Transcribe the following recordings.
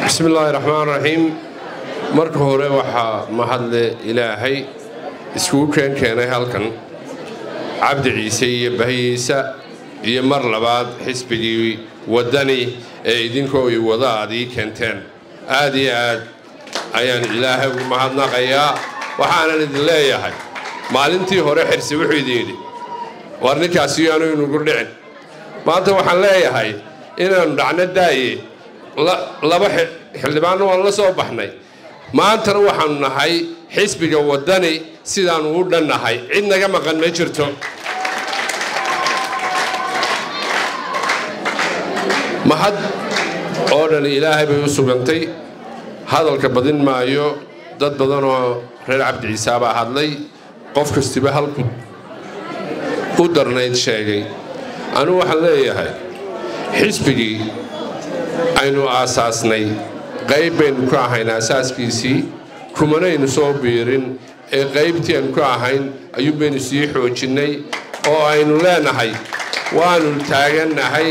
bismi illaahi raxmaan raxiim marka hore waxaa mahadle ilaahay iskugu keen keenay halkan cabdi ciise iyo bahiyiisa iyo mar labaad xisbigii waddani ee idinkoo i wada aad ii keenteen aad iyo aad ayaan ilaahay ugu mahadnaqayaa waxaanan idin leeyahay maalintii hore xirsi wuxuu idin yidhi war ninkaasi yaanu inugu dhicin maanta waxaan leeyahay inaannu dhacno daaye laba xildhibaanna waan la soo baxnay maantana waxaannu nahay xisbiga waddani sidaannu u dhannahay cid naga maqan ma jirto mahad oo dhan ilaahay bay u sugantay hadalka badin maayo dad badanoo reer cabdi ciisaabaa hadlay qof kastiba halku u darnayd sheegay anugu waxaan leeyahay xisbigii aynu aasaasnay qayb baynu ka ahayn aasaaskiisii kumanaynu soo biirin ee qaybtii aynu ka ahayn ayuunbaynu sii xoojinnay oo aynu leenahay waannu taagannahay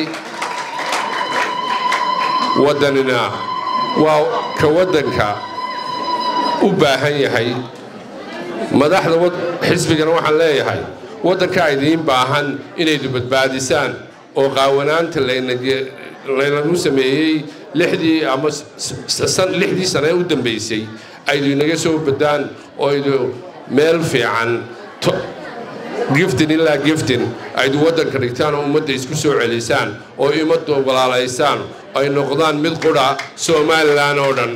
waddanina waa ka waddanka u baahan yahay madaxda xisbigana waxaan leeyahay waddankaa idiin baahan inaydu badbaadisaan oo qaawanaanta laynagu sameeyey lixdii ama lixdii sane ee u dambaysay aydu inaga soo badaan oo aydu meel fiican giftin ilaa giftin aydu waddanka dhigtaan oo ummadda isku soo celisaan oo ummadda walaalaysaan ay noqdaan mid qudha somalilan oo dhan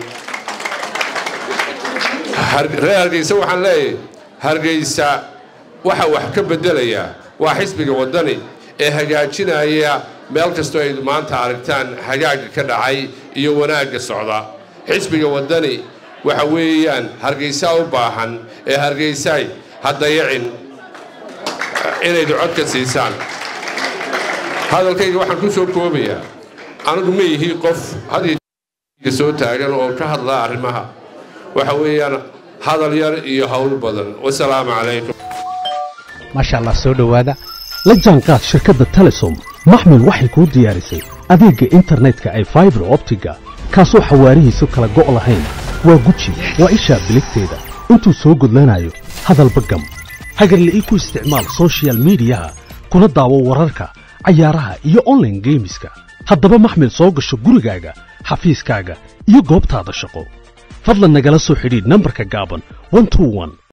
reer hargeysa waxaan leeyahay hargeysa waxa wax ka beddelaya waa xisbiga waddani ee hagaajinaya meel kastoo ay maanta aragtaan hagaagga ka dhacay iyo wanaagga socda xisbiga waddani waxa weeyaan hargeysaa u baahan ee hargeysaay ha dayacin inaydu codka siisaan hadalkayga waxaan ku soo koobayaa anigu ma yihi qof hadiga soo taagan oo ka hadlaa arrimaha waxa weeyaan hadal yar iyo howl badan wasalaamu calaykum maasha allah soo dhowaada la jaanqaad shirkadda telesom maxmil waxay kuu diyaarisay adeegga internetka ay faibar optiga kaasoo xawaarihiisu kala go' lahayn waa guji waa ishaa biligteeda intuu soo gudlanayo hadalba gam hagarla'ii ku isticmaal sochial midiyaha kuna daawo wararka cayaaraha iyo onlaine geemiska haddaba maxmil soo gasho gurigaaga xafiiskaaga iyo goobtaada shaqo fadlan nagala soo xidhiidh nambarka gaaban